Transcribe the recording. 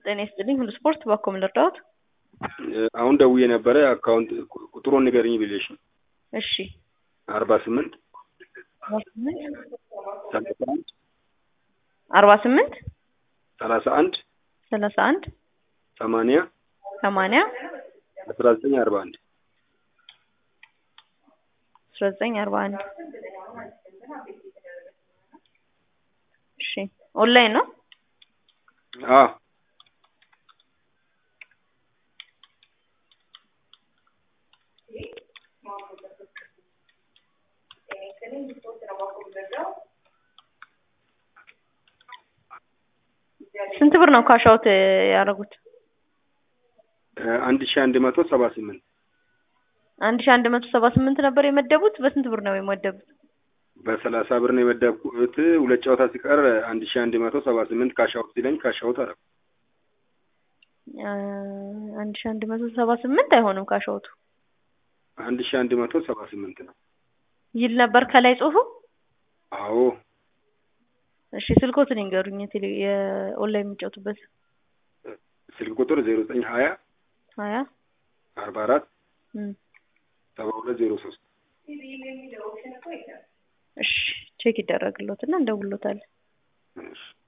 ጤና ይስጥልኝ ሁሉ ስፖርት ባኮ ምን ልርዳዎት? አሁን ደውዬ ነበረ አካውንት ቁጥሩን ንገርኝ ብዬሽ ነው። እሺ አርባ ስምንት ሰላሳ አንድ አርባ ስምንት ሰላሳ አንድ ሰላሳ አንድ ሰማንያ ሰማንያ አስራ ዘጠኝ አርባ አንድ አስራ ዘጠኝ አርባ አንድ እሺ ኦንላይን ነው? አዎ ስንት ብር ነው ካሻውት ያደረጉት? አንድ ሺ አንድ መቶ ሰባ ስምንት አንድ ሺ አንድ መቶ ሰባ ስምንት ነበር የመደቡት። በስንት ብር ነው የመደቡት? በሰላሳ ብር ነው የመደብኩት። ሁለት ጨዋታ ሲቀር አንድ ሺ አንድ መቶ ሰባ ስምንት ካሻውት ሲለኝ ካሻውት አደረኩ። አንድ ሺ አንድ መቶ ሰባ ስምንት አይሆንም ካሻውቱ አንድ ሺ አንድ መቶ ሰባ ስምንት ነው ይል ነበር ከላይ ጽሁፉ። አዎ እሺ ስልኮትን ይንገሩኝ። የቴሌ የኦንላይን የሚጫወቱበት ስልክ ቁጥር ዜሮ ዘጠኝ ሀያ ሀያ አርባ አራት እም፣ ሰባ ሁለት ዜሮ ሶስት እሺ ቼክ ይደረግሎትና እንደውሎታለን። እሺ